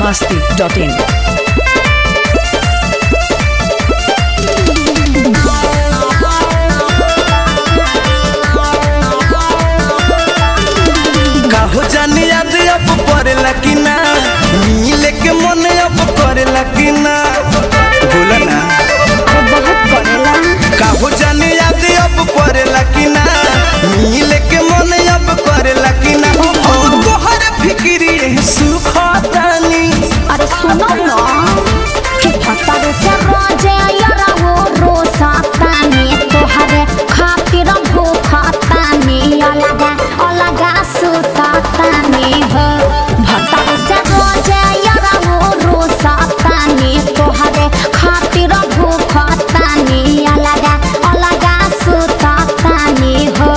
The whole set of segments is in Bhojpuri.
masti.in. काहो जाने याद अब पड़ेला कि ना मिले के मन अब करेला कि ना बोला ना बहुत करेला काहो जाने याद अब पड़ेला कि ना मिले के मन अब करेला कि ना हम तोहर फिक्री सुखतानी अरे सुनो ना कि भतर से रोजे यारा वो रोसा तानी तोहरे खातिर भूखा तानी अलगा अलगा सुता तानी हो भतर से रोजे यारा वो रोसा तानी तोहरे खातिर भूखा तानी अलगा अलगा सुता तानी हो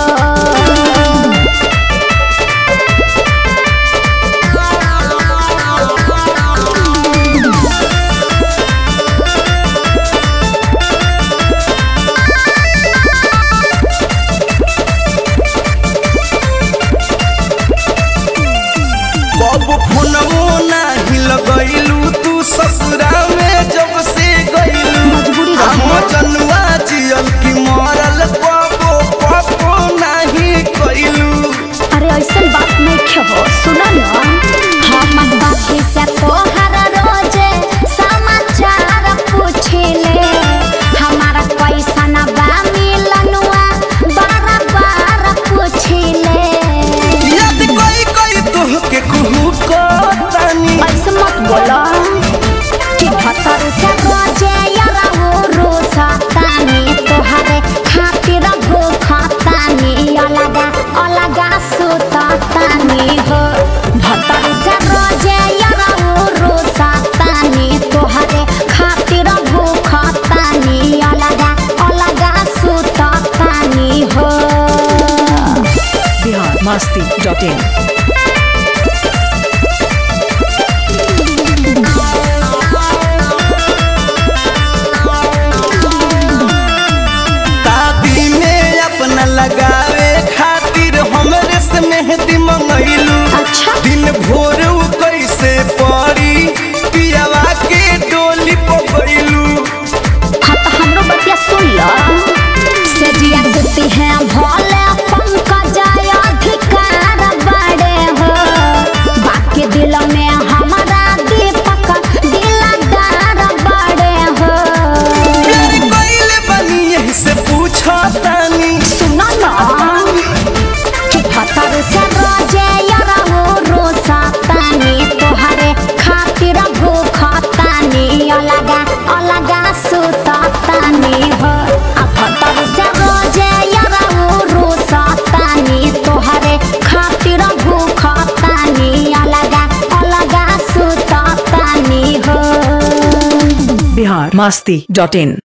बाबू फोनवो नाही लगैलू तू ससुरा में जब से गइलू मजबूरी रहे। हम जनुआ जियल की मरल बाबू पापो नाही कइलू अरे ऐसा बात नहीं हो सुनो ना हम बाकी से तोहर रोजे समाचार पूछले हमारा पैसा न बा मिलनुआ बार बार पूछले याद कोई कोई तोहके कुहू को तानी ऐसे मत बोलो कि भतर से रोजे यारा वो रोसा तानी तोहरे खातिर भूखा तानी अलगा अलगा सुता तानी हो भतर से रोजे यारा वो रोसा तानी तोहरे खातिर भूखा तानी अलगा अलगा सुता तानी हो Bihar masti.in. दादी में अपना लगावे खातिर हमरे से मेहंदी मंगैलू अच्छा दिन भोर उ कैसे पड़ी पियावा के डोली पकड़लू हाँ तो हमरो बतिया सुन लो सजिया देती है भोले पंकज अधिकार बड़े हो बाकी दिल में हमारा दीपक दिलदार बड़े हो प्यार कइले बनी यही से पूछो तानी सुनो ना कि भतर से रोजे यारा वो रोसा तानी तोहरे खातिर भूखा तानी अलगा अलगा सुता तानी हो आ भतर से रोजे यारा वो रोसा तानी तोहरे खातिर भूखा तानी अलगा अलगा सुता तानी हो Bihar masti.in.